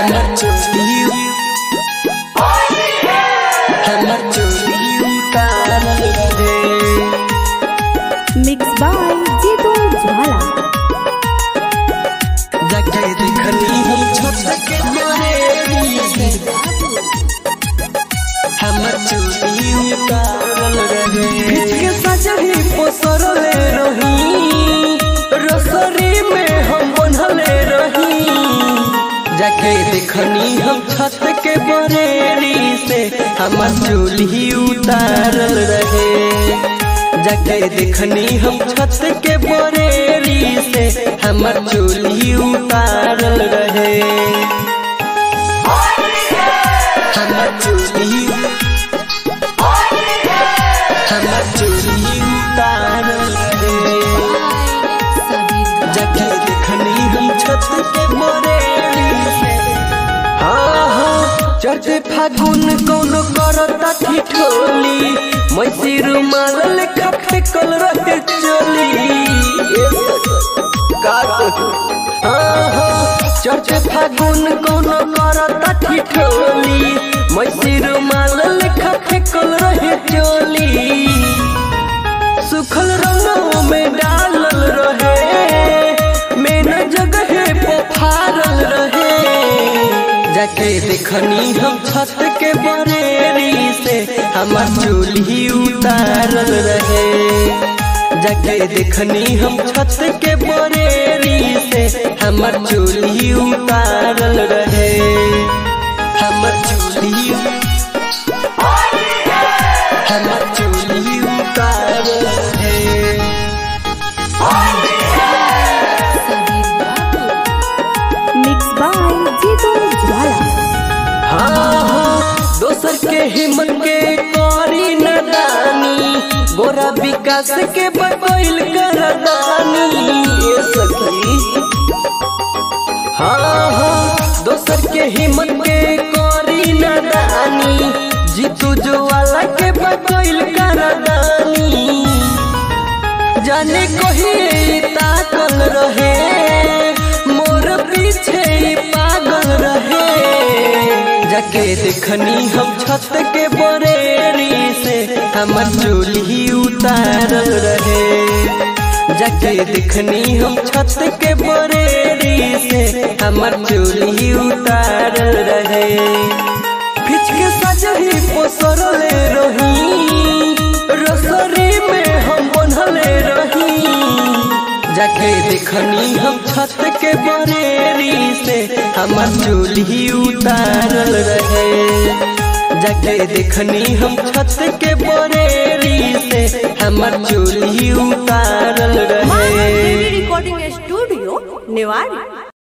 हमर चोली हमर चोली उतारल रहे मिक्स बाय जीतू ज्वाला जगह देखनी हम छत के बरेली से हमर चोली उतारल रहे खिच के सजही पोसरले रही रसरी में हम बनले रही जाके देखनी हम छत के बरेली से हमर चोली उतारल रहे जाके देखनी हम छत के बरेली से हमर चोली उतारल रहे हमर चोली हमर चोली उतारल रहे जाके देखनी हम छत के बरेली से हाँ हाँ चढ़ते फागुन कौनो करता ठिठोली मैसी रुमाल लेखा फेकल रहे चोली ए का कहूं? हाँ हाँ चढ़ते फागुन कौनो करता ठिठोली मैसी रुमाल लेखा फेकल रहे चोली सुखल रंगों में डालल रहे मेन जगह पफारल रहे जाके देखनी हम छत के बरेली से हमर चोली उतारल रहे जाके देखनी हम छत के बरेली से हमर चोली उतारल रहे हमर चोली हमर चोली उतारल रहे मिक्स बाय जीतू ज्वाला हाँ हाँ दोसर के हिम्मत के करी नदानी गोरा विकास के बकैल करदानी ये सखी हाँ हाँ दोसर के हिम्मत के करी नदानी जीतू ज्वाला के बकैल करदानी जाने कही ताकल रहे मोर पीछे ही पागल रहे जाके देखनी हम छत के बरेली से हमर चोली उतारल रहे जाके देखनी हम छत के बरेली से हमर चोली उतारल रहे खिच के सजही पोसरले रही रसरी में हम बनले रही जाके देखनी हम छत के बरेली से हमर चोली उतारल रहे जाके देखनी हम छत के बरेली से हमर चोली उतारल रहे रिकॉर्डिंग स्टूडियो नेवाड़ी